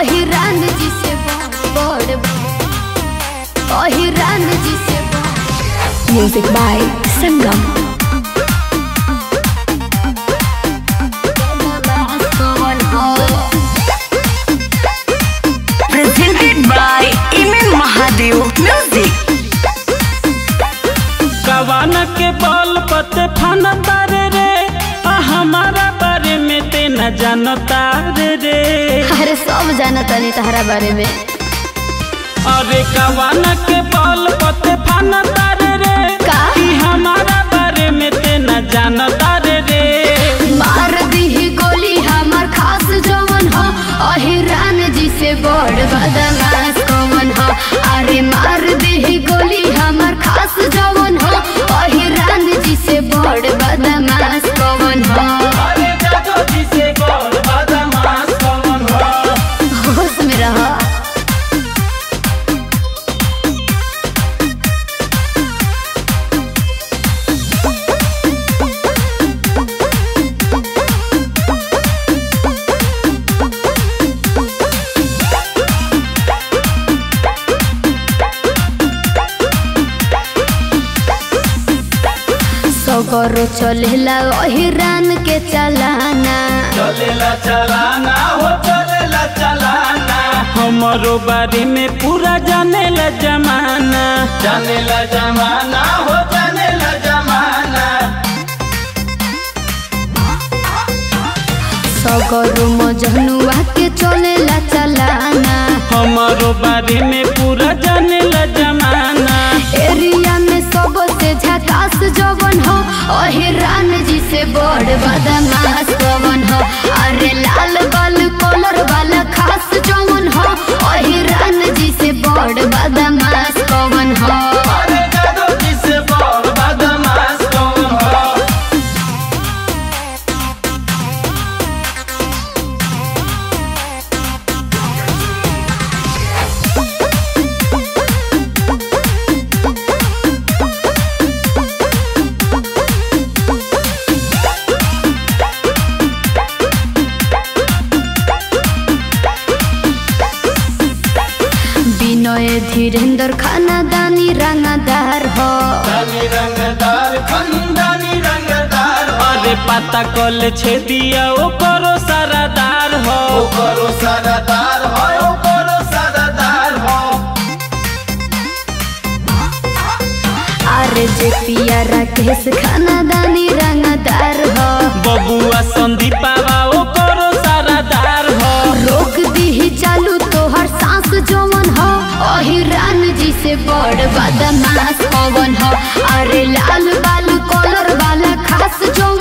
अहिरान जी से बड़ अहिरान जी से Music by Sangam. Presented by Iman Mahadev Music. कवान के बल पते फन तारे रे आ हमारा बारे में ते न जानता रे रे अरे सब जाना तनी तहरा बारे में अरे कवान के बल पते फन तारे रे का? ई हमारा बारे में ते न जानता रे रे मार दी गोली हमार खास जवन हो अहिरान जी से बड़ बदमाश कौन हो अरे मार दी गोली हमार खास जवन हो अहिरान जी से बड़ बदमाश कौन हो अरे जादो जी से गोल बदमाश कौन हो होश में रहो सगरो चलेला अहिरान के चलाना चलेला चलाना हो चलेला चलाना हमारो बारे में पूरा जानेला जमाना जानेला जमाना हो जानेला जमाना सगरो मजनुआ के चलेला चलाना हमारो बारे में पूरा जानेला जमाना एरिया में सबसे झकास जवन हो अहिरान जी से बड़ बदमाश कवन हो अरे लाल बाल कलर वाला खास जवन हो अहिरान जी से बड़ बदमाश कवन हो अरे जादो जी से बड़ बदमाश कौन हो विनय धीरेन्द्र खानादानी रंगदार हो दानी रंगदार खंदानी रंगदार अरे पता कल छे दिया ओ करो सारादार हो ओ करो सारादार हो ओ करो सारादार हो अरे जे पिया राकेश खानादानी रंगदार हो बबुआ संदीपावा ओ करो सारादार हो रोक दी चालू तोहर सांस जवन हो अहिरान जी से बड़ बदमाश पवन हो अरे लाल बाल कलर वाला खास जवन